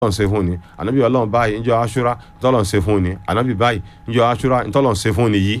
tọ́lọ̀ ń ṣe fún ni ànábì ọlọ́run báyìí níjọ́ aṣúra tọ́lọ̀ ń ṣe fún ni ànábì báyìí níjọ́ aṣúra tọ́lọ̀ ń ṣe fún ni yìí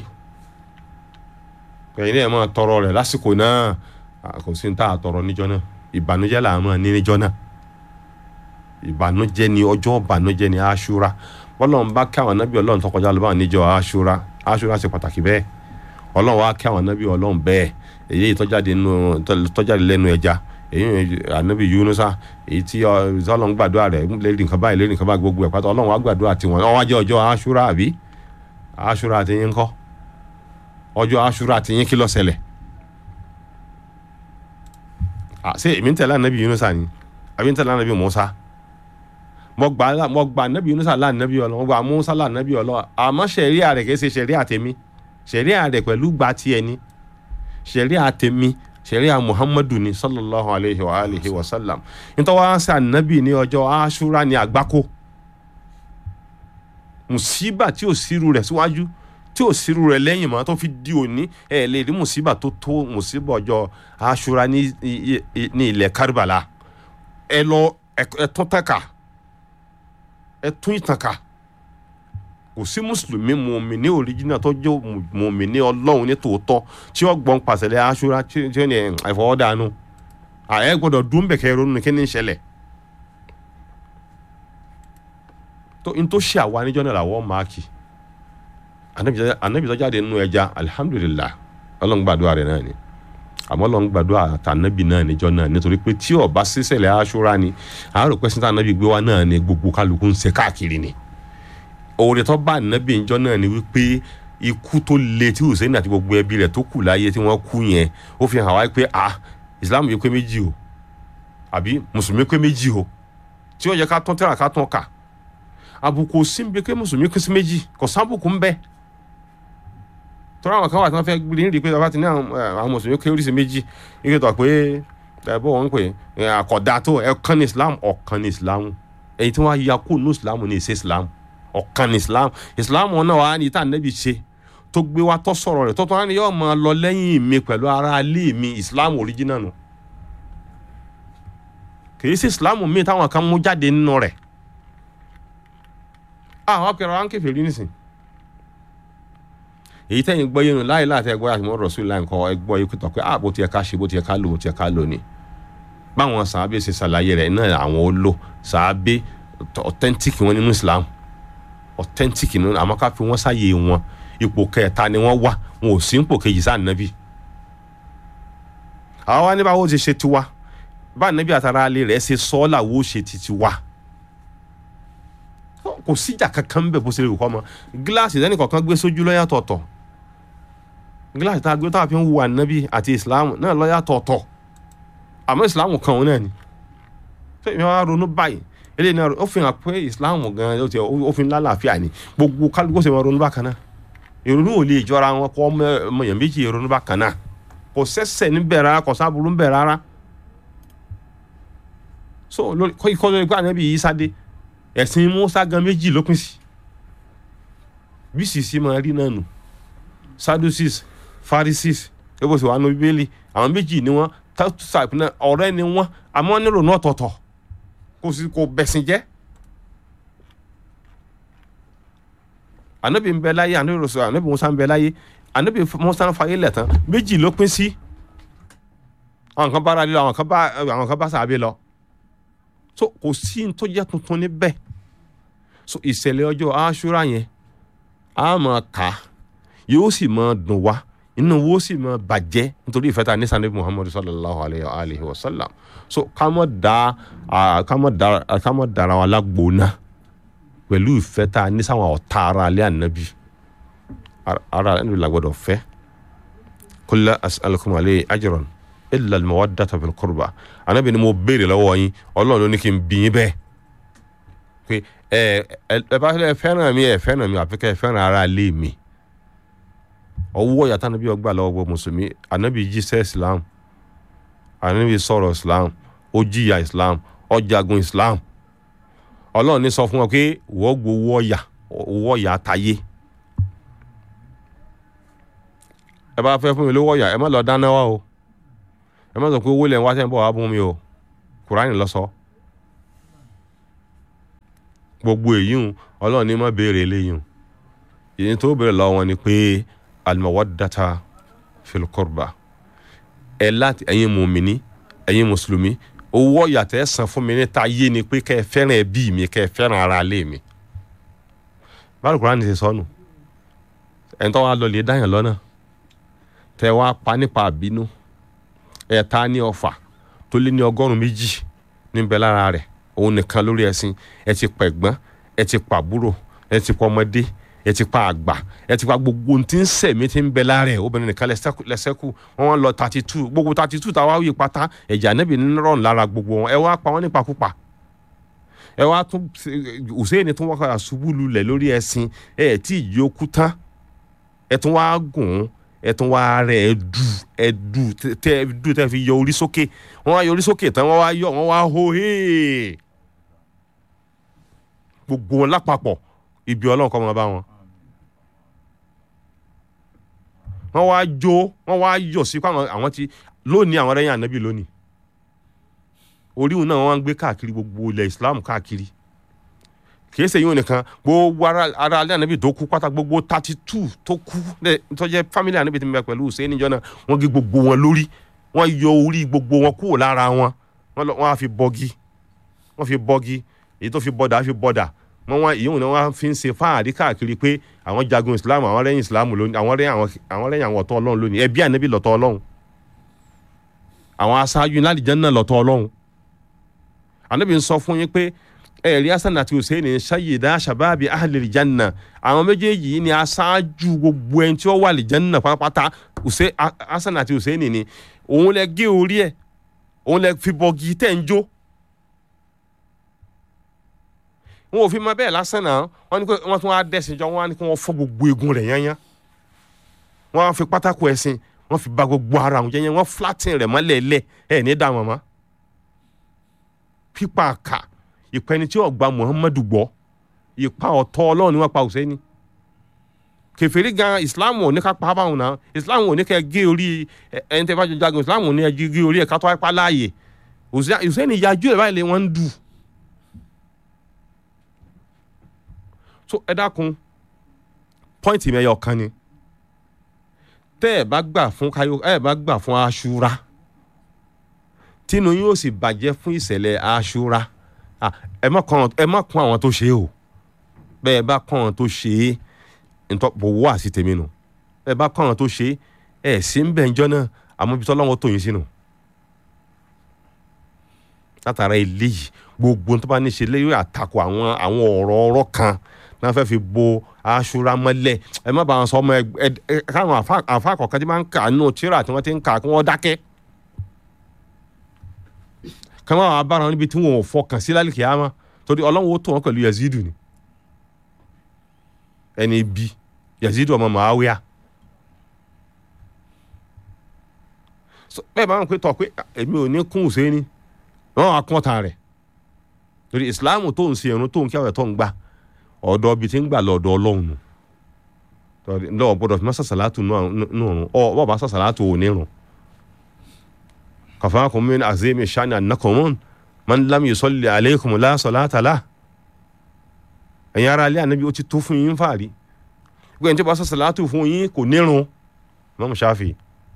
ẹ̀yin náà máa tọrọ rẹ̀ lásìkò náà kò sí ní tá a tọrọ níjọ́ náà ìbànújẹ́ là máa ní níjọ́ náà ìbànújẹ́ ni ọjọ́ ìbànújẹ́ ni aṣúra bọ́lọ́run bá kí àwọn ànábì ọlọ́run tó kọjá lọ báwọn níjọ́ aṣúra aṣúra ṣe pàtàkì bẹ́ẹ̀ ọlọ́run wá kí àwọn ànábì ọlọ́run bẹ́ẹ̀ èyí tọ́jáde lẹ́nu ẹja èyí ànábì yunusa èyí tí ọlọ́run gbàdúrà rẹ̀ lérí nǹkan báyìí lérí nǹkan báyìí gbogbo ẹ̀ pátá ọlọ́run wá gbàdúrà tiwọn ọwọ́ ajẹ́ ọjọ́ aṣúra àbí aṣúra àti yín kọ́ ọjọ́ aṣúra àti yín kí ló ṣẹlẹ̀ ṣé èmi ń tẹ̀lé ànábì yunusa ni àbí ń tẹ̀lé ànábì musa mo gba mo gba ànábì yunusa lá ànábì ọlọ́run mo gba musa lá ànábì ọlọ́run àmọ́ ṣẹ̀ríà rẹ̀ kìí ṣe ṣẹ̀ríà tèmi ṣẹ̀ríà rẹ̀ pẹ̀lú gba tiẹ̀ ni ṣẹ̀ríà tèmi ṣẹ̀ríà muhammadu ni sallallahu alayhi wa alihi wa sallam nítorí wọ́n á ṣe ànábì ní ọjọ́ aṣúra ní àgbákò mùsíbà tí ò sírú rẹ̀ síwájú tí ò sírú rẹ̀ lẹ́yìn mọ́ tó fi di òní ẹ̀ lè rí mùsíbà tó tó mùsíbà ọjọ́ aṣúra ní ilẹ̀ kárìbàlà ẹ lọ ẹ tún tẹ́ka ẹ tún ìtànkà kò sí mùsùlùmí mùmíní òríjìnà tó jẹ́ mùmíní ọlọ́run ní tòótọ́ tí ó gbọ́n pàṣẹlẹ̀ aṣúra tí ó ní àìfọwọ́dànù ààyè gbọ́dọ̀ dún bẹ̀kẹ́ ronú kí ni ń ṣẹlẹ̀ tó n tó ṣe àwa níjọ́ náà làwọ̀ máàkì ànábì tó jáde nínú ẹja alihamudulilah ọlọ́run gbàdúrà rẹ̀ náà ni àmọ́ ọlọ́run gbàdúrà tànábì náà níjọ́ náà nítorí pé tí ó bá sísẹ̀lẹ̀ aṣúra ni àárò pẹ́sìntà ànábì gbé wa náà ni gbogbo kálukú ń ṣe káàkiri ni òwòrán tó bá ànábì ìjọ náà ni wípé ikú tó le tí hussein àti gbogbo ẹbí rẹ̀ tó kù láyé tí wọ́n kú yẹn ó fi hàn wá pé ah islam yìí pé méjì o àbí mùsùlùmí pé méjì o tí ó yẹ ká tán tẹ́lá ká tán kà àbùkù síbi pé mùsùlùmí pín sí méjì kò sábùkù ń bẹ tọ́lá àwọn kan wà tí wọ́n fẹ́ gbé ní pé ọba ti ní àwọn mùsùlùmí pé oríṣi méjì ike tó pé ẹ bọ́ wọn pé àkọ́dá tó ẹ̀kan ní islam ọ̀kan ní islam èyí tí wọ́n á ya kó nù islam ní ìṣe islam ọ̀kan ní islam islam náà wà ní ìta nẹ́bi ṣe tó gbé wa tó sọ̀rọ̀ rẹ̀ tó tó wá ní yóò máa lọ lẹ́yìn mi pẹ̀lú ara ilé mi islam original nù kìí sí islam mi táwọn kan mú jáde nínú rẹ̀ àwọn akẹ́rọ wa ń kẹfẹ́ rí nísìn èyí tẹ́yìn gbọ́ yẹnu láì láti ẹgbẹ́ àti mọ́ rọ̀ṣù láì nǹkan ẹgbọ́ yìí pẹ̀tọ̀ pé àbò tiẹ̀ ká ṣe bó tiẹ̀ ká lò bó tiẹ̀ ká lò ní báwọn sàábé ṣe ṣàlàyé rẹ̀ náà àwọn ó lò sàábé authentic wọn nínú islam authentic nínú àmọ́ ká fi wọ́n sáyé wọn ipò kẹta ni wọ́n wà wọn ò sí ipò kejì sáà nàbí. àwa wá ní báwo ṣe ṣe tiwa bá nàbí àtàrà alẹ́ rẹ̀ ṣe sọ́ làwọ́ ṣe ti tiwa. kò síjà kankan bẹ̀ bó ṣe lè kọ́ mọ́ gíláàsì lẹ́nu kọ̀ọ̀kan gbé sójú lọ́yà tọ̀tọ̀ gíláàsì tá a gbé tá a fi ń wo ànábì àti ìsìláàmù náà lọ́yà tọ̀tọ̀ àmọ́ ìsìláàmù kan òun náà ni. ṣé ìyẹn wá ronú báyìí eléyìí náà ó fi hàn pé islam gan ó fi ń lálàáfíà ni gbogbo kálukú ṣe máa ronú bákan náà ìrònú ò lè jọra wọn kọ́ ọmọ èèyàn méjì ìrònú bákan náà kò sẹ́sẹ̀ níbẹ̀ rárá kò sábúrú níbẹ̀ rárá so kọ́ lórí pé ànábì yìí sáde ẹ̀sìn musa gan méjì ló pín sí bí sisi máa rí náà nù sadducees pharisees ebo sì wà nù bíbélì àwọn méjì ni wọn tàbí ọ̀rẹ́ ni wọn àmọ́ nírònú ọ̀tọ̀ọ̀tọ̀ kò sí kò bẹ̀sìn jẹ́ anabi ń bẹ láyé anabi rọ̀ṣọ̀ anabi musa ń bẹ láyé anabi musa ń fayé lẹ̀ tán méjì ló pín sí àwọn kan bá ara lé lọ àwọn kan bá àwọn kan bá sàbẹ̀ lọ so kò sí ní tó jẹ́ tuntun níbẹ̀ so ìṣẹ̀lẹ̀ ọjọ́ aṣúra yẹn a máa kà á yóò sì máa dùn wá inú wo sì máa bàjẹ́ nítorí ìfẹ́ ta ní sanabi muhammadu sallallahu alayhi wa sallam so ká mọ̀ da ká mọ̀ da ká mọ̀ dara wa lágbóná pẹ̀lú ìfẹ́ ta ní sáwọn ọ̀tá ara alẹ́ ànábì ara ẹni la gbọ́dọ̀ fẹ́ kula as'alukum alayhi ajran illa al-mawaddata fil qurba ànábì ni mo béèrè lọ́wọ́ yín ọlọ́run ló ní kí n bí yín bẹ́ẹ̀ pé ẹ ẹ bá fẹ́ràn mi ẹ fẹ́ràn mi àfi kẹ́ ẹ fẹ́ràn ara alẹ́ mi ọwọ́ yàtọ̀ ànábì ọgbà lọ́wọ́ gbọ́ mùsùlùmí ànábì jíṣẹ́ islam ànábì sọ̀rọ̀ islam ó jìyà islam ó jagun islam ọlọ́run ní sọ fún wọn pé wọ́n gbowó ọ̀yà owó ọ̀yà tayé ẹ bá fẹ́ fún mi lówó ọ̀yà ẹ má lọ dáná wá o ẹ má sọ pé owó lẹ̀ ń wá sẹ́yìn bọ̀ wá bún mi o kùránì lọ sọ gbogbo èyí ń ọlọ́run ní má béèrè eléyìí ń èyí tó béèrè lọ́wọ́ wọn ni pé al-mawaddata fil qurba ẹ láti ẹ̀yin mùmíní ẹ̀yin mùsùlùmí owó ọ̀yàtọ̀ ẹ̀ san fún mi níta yé ni pé kẹ́ ẹ fẹ́ràn ẹbí mi kẹ́ ẹ fẹ́ràn ara ilé mi báwo Kùránì ti sọnù ẹni tó wá lọ lè dáyàn lọ́nà tẹ wá pa nípa àbínú ẹ̀ ta ní ọfà tó lé ní ọgọ́rùn-ún méjì níbẹ̀ lára rẹ̀ òun nìkan lórí ẹṣin ẹ ti pa ẹ̀gbọ́n ẹ ti pa àbúrò ẹ ti pa ọmọdé ẹ ti pa àgbà ẹ ti pa gbogbo ohun tí ń sẹ̀mí tí ń bẹ lára ẹ̀ obìnrin nìkan lẹ́sẹ̀kù lẹ́sẹ̀kù wọ́n wọ́n lọ thirty two gbogbo thirty two táwa wí pátá ẹ̀jẹ̀ ànábì ń rọrùn lára gbogbo wọn ẹ wá pa wọ́n nípakúpa ẹ wá tún Hùsẹ́ẹ̀nì tún wọ́n kọ́ àṣubú lulẹ̀ lórí ẹṣin ẹ ẹ̀ tí ìyí okú tán ẹ tún wá gùn ún ẹ tún wá rẹ ẹ dù ẹ dù tẹ ẹ dù tẹ fi yọ orí sókè wọ́n wá yọ orí sókè tán wọ́n wá yọ wọ́n wá hó hee gbogbo wọn lápapọ̀ ibi Ọlọ́run kọ́ máa bá wọn. wọ́n wá jó wọ́n wá yọ̀ sí pàwọn àwọn ti lónìí àwọn ẹ̀yìn ànábì lónìí oríhun náà wọ́n ń gbé káàkiri gbogbo ilẹ̀ Islam káàkiri kìí ṣe yíwọn nìkan gbogbo ara ara alẹ́ ànábì tó kú pátá gbogbo thirty two tó kú tó jẹ́ family ànábì tí mo bẹ pẹ̀lú Hussein níjọ́ náà wọ́n gé gbogbo wọn lórí wọ́n yọ orí gbogbo wọn kúrò lára wọn wọ́n á fi bọ́gí wọ́n fi bọ́gí èyí tó fi bọ́dà fi bọ́dà wọ́n wá ìyóhùn náà wọ́n fi ń ṣe fáàrí káàkiri pé àwọn jagun Islam àwọn rẹ́yìn Islam lónìí àwọn rẹ́yìn àwọn àwọn rẹ́yìn àwọn ọ̀tọ̀ Ọlọ́run lónìí ẹbí ànábì lọ́tọ̀ Ọlọ́run àwọn aṣáájú ńláàdìjẹ́ náà lọ́tọ̀ Ọlọ́run ànábì ń sọ fún yín pé ẹ̀rí Hasan àti Hussein sayyida shababi ahlil janna àwọn méjèèjì yìí ni aṣáájú gbogbo ẹni tí ó wà lè janna pátápátá Hasan àti Hussein ni òun lẹ gé orí ẹ̀ òun lẹ fi bọ́gì tẹ̀ ń jó wọn ò fi mọ bẹ́ẹ̀ lásán náà wọ́n ní pé wọ́n tún wá dẹ́sìn jọ wọ́n á ní kí wọ́n fọ́ gbogbo eegun rẹ̀ yányán wọ́n á fi pátákó ẹ̀sìn wọ́n fi ba gbogbo ara àwọn jẹ́yẹn wọ́n flatten rẹ̀ mọ́lẹ̀ lẹ̀ ẹ̀ ní dá wọn mọ́ pípa àkà ìpẹni tí ọgbà Muhammadu gbọ́ ìpa ọ̀tọ̀ Ọlọ́run ni wọ́n pa Hùsẹ́ni kèfèrí gan Islam ò ní ká pa báwọn náà Islam ò ní ká gé orí ẹni tẹ́ bá jọ jagun Islam ò ní ká gé orí ẹ̀ ká tó wáyé pa láàyè Hùsẹ́ni yájú ẹ̀ báyìí lé wọ́n ń dù so ẹ dákun pọ́ìntì mẹ́yọ̀ kan ni tẹ́ ẹ bá gbà fún kayo ẹ bá gbà fún aṣura tínú yóò sì bàjẹ́ fún ìṣẹ̀lẹ̀ aṣura ẹ má kàn ẹ má kún àwọn tó ṣe é o bẹ́ẹ̀ bá kàn àwọn tó ṣe é ntọ́pọ̀ wọ́ àti tèmi nù bẹ́ẹ̀ bá kàn àwọn tó ṣe é ẹ̀ sí ń bẹ̀ ń jọ́ náà àmọ́ ibi tọ́lọ́wọ́ tó yín sínú látara eléyìí gbogbo tó bá ní ṣe léyìí àtakò àwọn àwọn ọ̀rọ̀ ọ̀rọ̀ kan náà fẹ́ fi bo aṣura mọ́lẹ̀ ẹ má bàa sọ ọmọ ẹ ẹ káwọn àfa kọ̀ọ̀kan tí máa ń kà nínú tíra tí wọ́n ti ń kà kí wọ́n dákẹ́ kí wọ́n máa bára wọn níbi tí wọn ò fọkàn sí lálẹ́ kìámà torí ọlọ́run ó tó wọn pẹ̀lú yazidu ni ẹni bí yazidu ọmọ màáwíà bẹ́ẹ̀ bá wọn pé tọ̀ pé èmi ò ní kún Hùsẹ́ni wọn á kún ọ̀tá rẹ̀ torí ìsìláàmù tó ń ṣe irun tó ń kí àwọn ẹ̀tọ́ ń gbà ọ̀dọ̀ bíi ti ń gbà lọ́dọ̀ ọlọ́run nù lọ́wọ́ gbọ́dọ̀ fi má sàṣàlátù nù ọ̀run ọ̀ bọ́ọ̀ bá sàṣàlátù ò ní rùn. kàfáàkùn min azimi shani annakumun man lam yusalli alaykum la salata la. ẹ̀yin ara alẹ́ ànábi ó ti tó fún yín fàárí gbẹ̀yìn tí ó bá sàṣàlátù fún yín kò ní rùn Imam Shafi.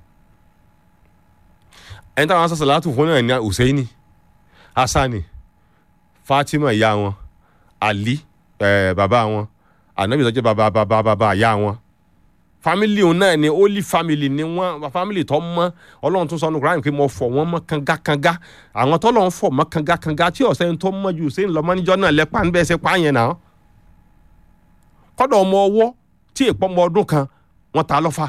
ẹ̀yin táwọn sàṣàlátù fún náà ní Hùsẹ́ìnì Hasani Fatima ìyá wọn Ali ẹ bàbá wọn ànábì tó jẹ́ bàbá bàbá bàbá ìyá wọn family òun náà ni holy family ni wọn family tó mọ́ Ọlọ́run tún sọ ní Quran pé mo fọ̀ wọ́n mọ́ kangakanga àwọn tó lọ́n fọ̀ mọ́ kangakanga tí ọ̀sẹ̀ tó mọ́ ju ṣé ń lọ mọ́níjọ́ náà lẹ́pà ń bẹ́ẹ̀ ṣe pa yẹn náà kọ́dọ̀ ọmọ ọwọ́ tí èèpọ̀ ọmọ ọdún kan wọ́n ta lọ́fà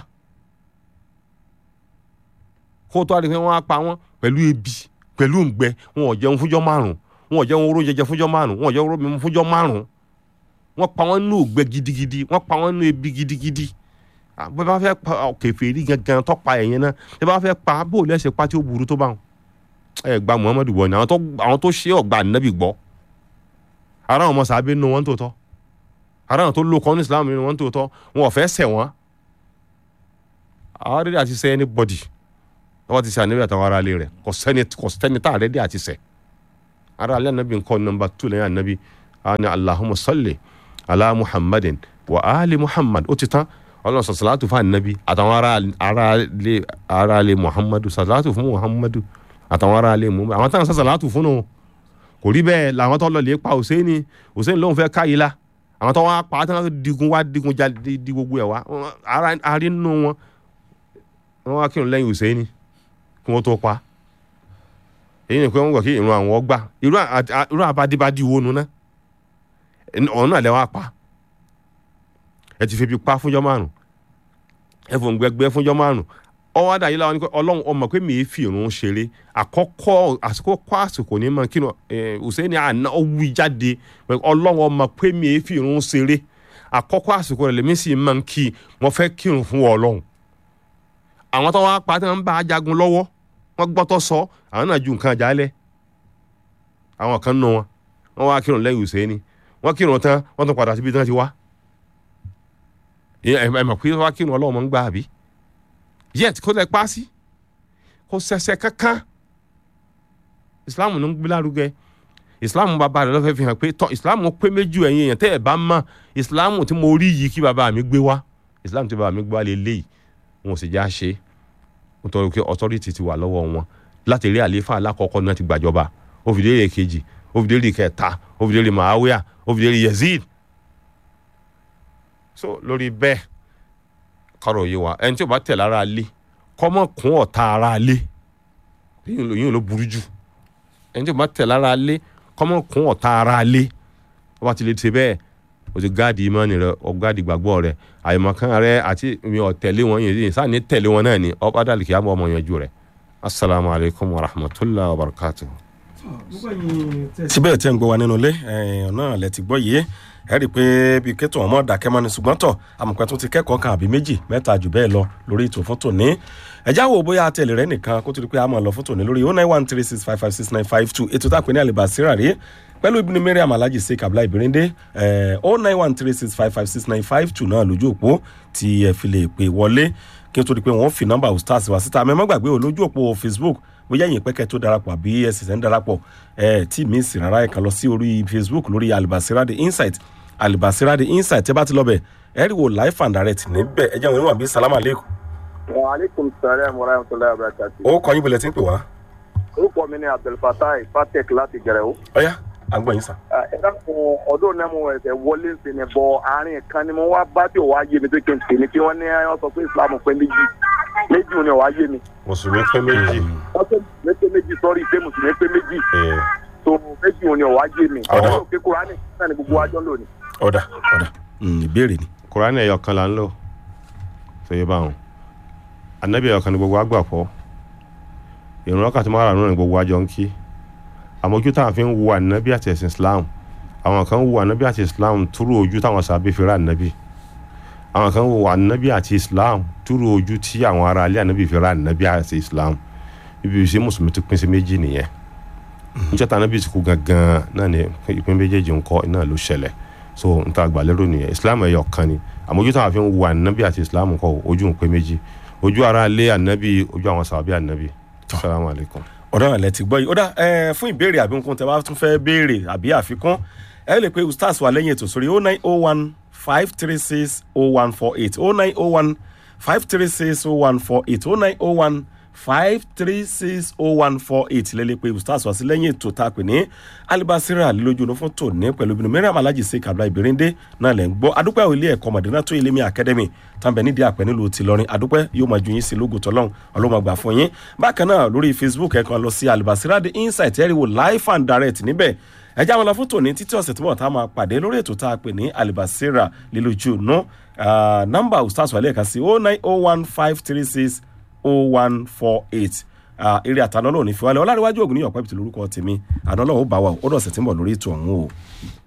kó tó àdìpẹ́ wọn á pa wọn pẹ̀lú ebi pẹ̀lú ǹgbẹ wọn ò jẹun fúnjọ́ márùn wọn ò jẹun oró jẹjẹ fúnjọ́ márùn wọn ò jẹun oró mímu fúnjọ́ márùn wọ́n pa wọ́n nínú ògbẹ́ gidigidi wọ́n pa wọ́n nínú ebi gidigidi bó bá fẹ́ pa kèfèrí gangan tó pa ẹ̀yẹn náà bí bá fẹ́ pa bó lẹ́sẹ̀ pa tí ó burú tó bá wọn. ẹ gba Muhammadu wọ ni àwọn tó ṣe ọgbà nàbì gbọ́ ara àwọn ọmọ sàbẹ̀ nínú wọn tó tọ́ ara àwọn tó lò kọ́ ní Islam nínú wọn tó tọ́ wọn ò fẹ́ ṣẹ̀ wọ́n. àwọn rẹ̀ àti sẹ́ anybody wọ́n ti sẹ́ ànábì àtàwọn ará ilé rẹ̀ kò sẹ́ni tá àrẹ́dẹ́ àti sẹ́ ará ilé ànábì nǹkan nọmba two lẹ́yìn ànábì àwọn ni allahumma salli ala muhammadin wa ali muhammad ó ti tán ọlọ́run sọ sàlátù fún ànábì àtàwọn aráalé aráalé muhammadu sàlátù fún muhammadu àtàwọn aráalé mu àwọn táwọn sọ sàlátù fún un kò rí bẹ́ẹ̀ làwọn tó lọ lè pa hùsẹ́ni hùsẹ́ni lóun fẹ́ káyìí la àwọn tó wá pa á tán digun wá digun já di di gbogbo ẹ̀ wá ara arí nínú wọn wọn wá kírun lẹ́yìn hùsẹ́ni kí wọ́n tó pa èyí ni pé wọ́n gbọ́ kí ìrun àwọn gbà irú àbádìbádì wo nu náà ọ̀hún náà lẹ́ wá pa ẹ ti fi bi pa fúnjọ́ márùn ẹ fò ń gbẹgbẹ fúnjọ́ márùn ọwọ́ àdá yìí láwọn ní pé ọlọ́run ọmọ pé mi ì fi ìrun ṣeré àkọ́kọ́ àsìkò kọ́ àsìkò ní mọ̀ kí ni Hùsẹ́ni àná ó wí jáde ọlọ́run ọmọ pé mi ì fi ìrun ṣeré àkọ́kọ́ àsìkò rẹ̀ lèmi sì máa ń kí wọ́n fẹ́ kírun fún ọlọ́run àwọn tó wá pa tí wọ́n bá a jagun lọ́wọ́ wọ́n gbọ́tọ̀ sọ àwọn náà ju nǹkan jálẹ̀ àwọn kan nù wọn wọ́n wá kírun lẹ́yìn Hùsẹ́ni wọ́n kírun tán wọ́n tún padà síbi tí wọ́n ti wá ẹ mọ̀ pé wá kírun ọlọ́run mọ̀ ń gbà àbí yet kó lẹ pa sí kó sẹsẹ kankan islam ló ń gbé lárugẹ islam bàbá rẹ lọ́fẹ̀ẹ́ fi hàn pé tọ́ islam pé méjì ẹ̀yin èèyàn tẹ́ ẹ̀ bá mọ̀ islam tí mo rí yìí kí bàbá mi gbé wá islam tí bàbá mi gbé wá lè léyìí wọn ò sì já ṣe nítorí pé authority ti wà lọ́wọ́ wọn láti rí àlééfà alákọ̀ọ́kọ́ náà ti gbàjọba ó fi délé kejì ó fi délé kẹta ó fi délé mahawiya ó fi délé yazid so lórí bẹ́ẹ̀ kọ́rọ̀ yìí wa ẹni tí o bá tẹ̀ lára lé kọ́mọ kún ọ̀tá ara lé yìí ló burú jù ẹni tí o bá tẹ̀ lára lé kọ́mọ kún ọ̀tá ara lé wọ́n bá ti lè ṣe bẹ́ẹ̀ o ti gáàdì ìmọ̀ni rẹ o gáàdì gbàgbọ́ rẹ àyèmọ̀kan rẹ àti mi ò tẹ̀lé wọn yìí sáà ní tẹ̀lé wọn náà ni ọba dàlí kìí àmọ́ ọmọ yanjú rẹ asalaamu alaykum wa rahmatulahi wa barakatuh. síbẹ̀ tí ń gbọ́ wa nínú ilé ọ̀nà lẹ ti gbọ́ yìí ẹ rí i pé bí kẹ́tọ̀ ọmọ dàkẹ́ mọ́ni ṣùgbọ́n tọ̀ àmọ̀pẹ́ tó ti kẹ́kọ̀ọ́ kan àbí méjì mẹ́ta jù bẹ́ẹ̀ lọ lórí ètò fún tòní ẹ̀já wo bóyá àtẹ̀lẹ̀ rẹ nìkan kó tó di pé a máa lọ fún tòní lórí oh nine one three six five five six nine five two ètò tá a pè ní àlèbàsíra rèé pẹ̀lú ibùdó mariam alhaji sheik abdullahi birinde oh nine one three six five five six nine five two náà lójú òpó tí ẹ fi lè pè wọlé kí n tó di pé wọ́n fi nọ́mbà ustaz wá síta mẹ́mọ́ gbàgbé o lójú òpó facebook bóyá ẹ̀yin pẹ́kẹ́ tó darapọ̀ àbí ẹ̀ sì ń darapọ̀ ẹ̀ tí mi sì rárá ẹ̀ kan lọ sí orí facebook lórí alibasira the insight alibasira the insight tẹ́ bá ti lọ bẹ̀ ẹ rí wo life and direct níbẹ̀ ẹ jẹ́ wọn níwọ̀n bí salamu aleykum. wa aleykum salaam wa rahmatulahi wa barakati. ó kọ́ yín bọ̀lẹ̀ tí ń pè wá. orúkọ mi ni abdulfatai fatek láti gẹrẹwó. ọ̀yá à ń gbọ́ yín sà. ẹ dákun ọdún náà mo ẹsẹ̀ wọlé sí ni bọ àárín kan ni mo wá bá tí ò wá yé mi tó kí n tè ní kí wọ́n ní wọ́n sọ pé islam pé méjì méjì ò ní ò wá yé mi. mùsùlùmí pé méjì. wọ́n pé mùsùlùmí pé méjì sọ́rí pé mùsùlùmí pé méjì tó méjì ò ní ò wá yé mi. Ọ̀dà. ọ̀dọ́ òkè kúránì náà ni gbogbo wájọ́ lónìí. ọ̀dà ọ̀dà ìbéèrè ni. kùránì ẹ̀yọ̀ kan là ń lò sọyẹ báwọn anabi ẹ̀yọ̀ kan ní gbogbo àgbà fọ́ ìrun wákàtí márùn-ún ní gbogbo àjọ ń kí àmójú táwọn fi ń wo anabi àti ẹ̀sìn islam àwọn kan wo anabi àti islam túrú ojú táwọn sàbẹ̀ fi rà anabi àwọn kan wo anabi àti islam túrú ojú tí àwọn ará alẹ́ anabi fi rà anabi àti islam ibi ìṣe mùsùlùmí ti pín sí méjì nìyẹn níjọ́ tá anabi ti kú gangan náà ni ìpín méjèèjì ń kọ́ náà ló ṣẹlẹ̀ so n ta gbàlérò nìyẹn islam ẹyọ kan ni àmọ́ ojú táwọn fi ń wo ànábì àti islam kọ ojú ń pé méjì ojú ara lé ànábì ojú àwọn sàbí ànábì salamu alaykum. ọ̀dọ́ àlẹ́ ti gbọ́ yìí ó dá ẹ fún ìbéèrè àbí nǹkan tẹ bá tún fẹ́ béèrè àbí àfikún ẹ lè pe ustaz wa lẹ́yìn ètò sórí oh nine oh one five three six oh one four eight oh nine oh one five three six oh one four eight oh nine oh one five three six oh one four eight lè lè pe ustaz wa sí lẹ́yìn ètò tá a pè ní alibasira lójú ọ̀nà fún tòní pẹ̀lú obìnrin mẹ́rin alájì sí kabla ìbérèndé náà lẹ́ ń gbọ́ adúpẹ́ ilé ẹ̀kọ́ mọ̀dínà tó ilé mi academy tàbí nídìí àpẹ nílùú tìlọrin adúpẹ́ yóò máa ju yín sí lógo tọ́lọ́hún ọlọ́mọ àgbà fún yín bákan náà lórí facebook ẹ kàn lọ sí alibasira the insight ẹ̀rí wo live and direct níbẹ̀ ẹ já wọn lọ fún tòní títí ọ̀sẹ̀ tó bọ̀ tá a máa pàdé lórí ètò tá a pè ní alibasira lílójú nù nọ́mbà ustaz wàlẹ̀ kan sí oh nine oh one five three six oh one four eight eré àtàná lónìí fi wálé ọlárẹ̀wájú ògùn ní ọ̀pẹ́ ìbìtì lórúkọ tèmi àná lọ́wọ́ bá wa ó dọ̀sẹ̀ tí ń bọ̀ lórí ètò ọ̀hún o.